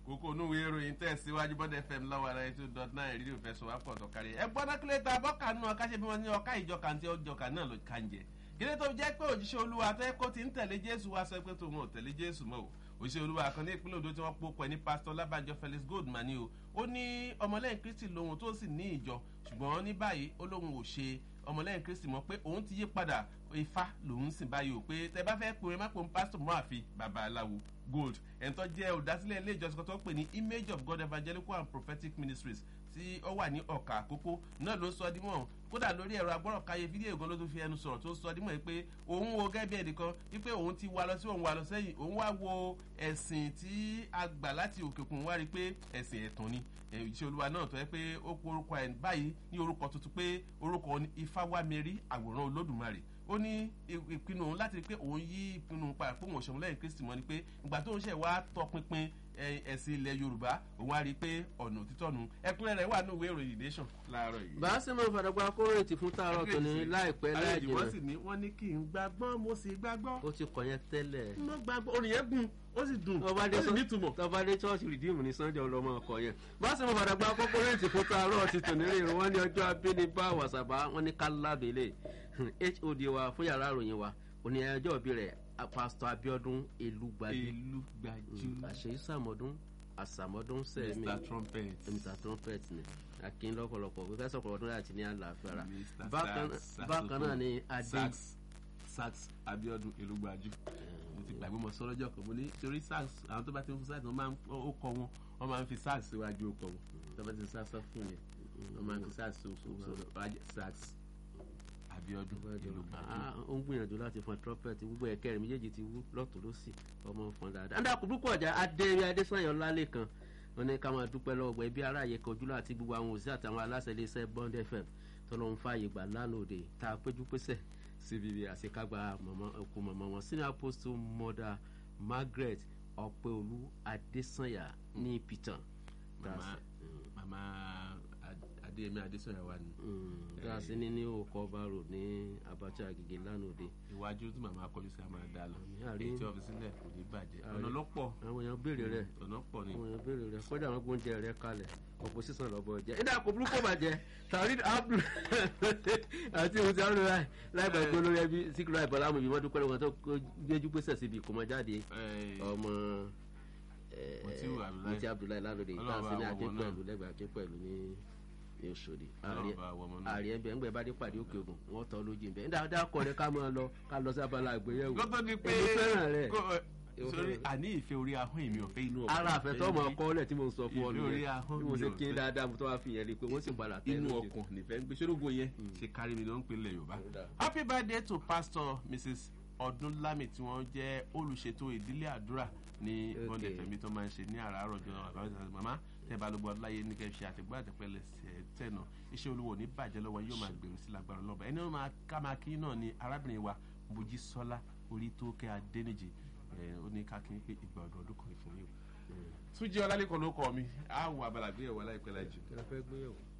kókó onúwèé ìròyìn tẹ̀síwájú bọ́dẹ̀ fm lọ́wọ́ ara ètò dot nine rédíò fẹsọ̀ wá pọ̀ tó kárí ẹ gbọ́dọ̀ kílẹ̀ ta bọ́kà nù ọ̀ká ṣe bí wọ́n ní ọ̀ká ìjọka àti ọjọ́ka náà ló ká ń jẹ kílẹ̀ tó jẹ́ pé òjíṣẹ́ olúwa tẹ́ kó ti ń tẹ̀lé jésù wá sọ pé tó wọn ò tẹ̀lé jésù mọ́ o òṣìṣẹ́ olúwa kan ní ìpínlẹ̀ odò tí wọ́n pọ̀ pẹ̀ ní pásítọ̀ lábàjọ felix goldman ni o ó ní ọmọlẹ́yìn kristi lòun tó sì ní ìjọ ṣùgbọ́n ní báyìí ó lóun ò ṣe ọmọlẹ́yìn kristi mọ̀ pé òun ti yí padà ifá lòun sì báyìí o pé tẹ bá fẹ́ pè é má pè ń pásítọ̀ mọ́ àfi bàbá aláwo gold ẹ̀ńtọ́ jẹ́ olùdásílẹ̀ ilé ìjọsìn kan tó ń pè ní image of god evangelical and prophetic ministries tí ó wà ní ọ̀kà àkókò náà ló sọ dímọ̀ kódà lórí ẹ̀rọ agbọ́rọ̀káyé fídíò gan ló tún fi ẹnu sọ̀rọ̀ tó sọ dímọ̀ pé òun wo gẹ́gẹ́ bí ẹnìkan wípé òun ti wá lọ sí òun wá lọ sẹ́yìn òun wá wo ẹ̀sìn tí a gbà láti òkèkùn wá rí i pé ẹ̀sìn ẹ̀tàn ni ìṣe olúwa náà tó yẹ pé ó pe orúkọ ẹ̀ báyìí ní orúkọ tuntun pé orúkọ ifáwámẹ́rí àwòrán olódùmarè ó ní ìpinnu òun láti rí pé òun yí ìpinnu padà pé òun òṣèlú lẹ́yìn kristi mọ́ ni pé ìgbà tó ń ṣe wá tọpinpin ẹ̀sìn ilẹ̀ yorùbá òun á rí i pé ọ̀nà òtítọ́ nu ẹkúnrẹ́ rẹ̀ wà ní ìwé ìròyìn nation láàárọ̀ yìí. bá a ṣe máa fàdàgbà kórètì fún tààrọ̀ tó ní láìpẹ́ láì jìnnà. wọ́n sì ní wọ́n ní kí n gbàgbọ́ mo sì gbàgbọ́. ó ti kọ̀ yẹn tẹ́lẹ̀. mo gbàgbọ́ orin yẹn gùn ó sì dùn ó sì nítumọ̀. tọ́ba dé chọ́ọ̀chì rìdíìmù ní sunday ọlọ́mọ ọkọ̀ yẹn. bá a ṣe máa fàdàgbà kórètì fún tààrọ̀ ti tò nílé wọn ní ọjọ́ abínibá wàsàbá wọn ní kálábẹ́lẹ̀ hod wa fún yàrá ìròyìn wa òní ẹjọ́ òbí rẹ̀ pásítọ̀ abiodun elugbajú elugbajú àṣeyí sàmọ́dún àsàmọ́dún sẹ́mi mr trumpet mr trumpet ni akin lọ́pọ̀lọpọ̀ pípẹ́ sọ̀pọ̀ ọdún láti ní àlàáfíà rà Mr. bákan Sax, bákan náà ni adé sax sax abiodun elugbajú mo ti gbàgbé mọ sọ́rọ́jọ́ kan mo ní torí sax àwọn tó bá ti ń fún sax wọ́n máa ń ó kọ wọn wọ́n máa ń fi sax síwájú ó kọ wọn tó bá ti ń sax fún yẹn wọ́n máa ń fi sax síwájú sax abiodun elugbajú. Ah, ó ń gbìyànjú láti fọn trumpet gbogbo ẹ̀kẹ́ rẹ̀ méjèèjì ti wú lọ́tún lọ́sì ọmọ fọn dáadáa. andá kò dúpọ̀ ọjà adéyẹ adésanyọ lálẹ́ kan wọn ní ká máa dúpẹ́ lọ́wọ́ gbọ́ ẹbí aráàyè kojú láti gbogbo àwọn òsì àtàwọn aláṣẹ iléeṣẹ́ bond fm tọ́lọ́ ń fààyè gbà lánàá òde tá a péjú pésẹ̀ síbi ibi àṣekágbá òkú mọ̀mọ́ wọn senior apostle mother margaret ọ̀pẹ̀olú adésanya ní pitan. mama mama adéyẹmí adésanya wà ní. dáàsì ní ní òkò ọba road ní abacha agege lánàá òde. iwájú tí màmá kọjú sí a máa dá lọ àrí- èyí tí ọ́fíìsì sílẹ̀ kò ní bàjẹ́ àrí- ọ̀nà ló pọ̀ àwọn èèyàn béèrè rẹ̀ ọ̀nà pọ̀ ni. àwọn èèyàn béèrè rẹ̀ kọjá àwọn gbóúnjẹ rẹ̀ kalẹ̀ ọ̀pọ̀ sísan lọ́bọ̀ jẹ́ ìdá kò burúkú bàjẹ́ tàrí abdul àti ohun tí a ń lò láì láì bá ìgbó lórí ẹbí síkírà ìbọlámù yìí wọ́n dúpẹ́ lọ́wọ́ tó gbéjú pèsè síbi ìkómọjáde Ẹ, ọmọ Mutiu Abdullahi. mọtí abdullahi lálóde Ọlọ́run ìta sí ní bá aké wọ ọmọ náà. pẹ̀lú lẹ́gbẹ̀ẹ́ aké pẹ̀lú ní ní oṣòdì Ọlọ́run bá wọ ọmọ náà. ààrẹ ẹgbẹ́ ńgbẹ́ bá dé pàdé òkè ògùn wọ́n tọ́ lójú ìbẹ́ ńdá dákọ̀ rẹ ká máa lọ ká lọ sí abala àgbéyẹ̀wò kó tó di pé èmi fẹ́ràn rẹ̀ kó- ẹ, Èmi sórí fẹ́ràn rẹ̀. àní ìfẹ́ orí ahọ́n èmi ò fẹ́ inú ọkàn ara àfẹ́tọ́ ọmọ ọkọ lẹ̀ tí mo ń sọ fún ọ Ìfẹ́ orí nìyẹn ahọ́n bí mo mi ṣe ò kí n fẹ́. dáadáa mo tó wá fi yẹn rí i pé wọ́n sì padà tẹ́ inú lójú. ọkàn nífẹ̀ẹ́ ń gbé sórógbó yẹn ṣe kárí mi ló ń pè lẹ̀ yorùbá. Dáadáa. happy birthday to pastor mrs ọdúnlámì tí wọ́n jẹ́ olùṣètò ìdílé àdúrà ní Okay. bọ́ndẹ̀ fẹ̀mí tó máa ń ṣe ní àràárọ̀ jọ àbájáde màmá tẹ́ bá lóbo ọláyé ní kẹ́ ṣe àtẹ̀gbọ́ àtẹ̀pẹ́lẹ̀ tẹ̀nà iṣẹ́ olúwo ní bàjẹ́ lọ́wọ́ yóò máa gbèrú sí lágbára lọ́ba ẹni wọn máa ká máa kí náà ni arábìnrin wa mojísọ́lá orí tó kẹ́ adẹ́nìjì ẹ̀ ó ní ká kí n pé ìgbà ọdún ọdún kan ìfún yìí. túnjí ọlálẹ́kọ̀ọ́ ló kọ́ mi á wọ abala gbé ẹ̀wọ̀ láìpẹ́ láì jù. kí la fẹ́ gbéyàwó.